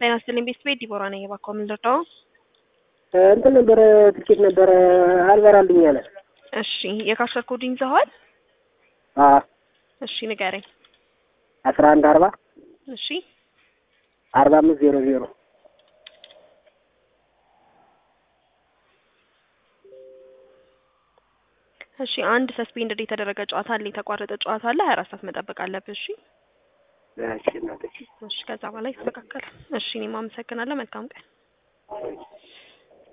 ጤና ይስጥልኝ ቤት ቤት ዲቦራ ነኝ። እባክዎ ምን ልርዳው? እንትን ነበረ ትኬት ነበረ አልበራልኝ አለ። እሺ የካሸር ኮዲንግ ይዘዋል? አዎ እሺ ንገረኝ። አስራ አንድ አርባ እሺ አርባ አምስት ዜሮ ዜሮ እሺ አንድ ሰስፔንድድ የተደረገ ጨዋታ አለ፣ የተቋረጠ ጨዋታ አለ። ሀያ አራት ሰዓት መጠበቅ አለብህ። እሺ እሺ እናትሽ እሺ ከዛ በኋላ ይስተካከላል። እሺ እኔም አመሰግናለሁ። መልካም ቀን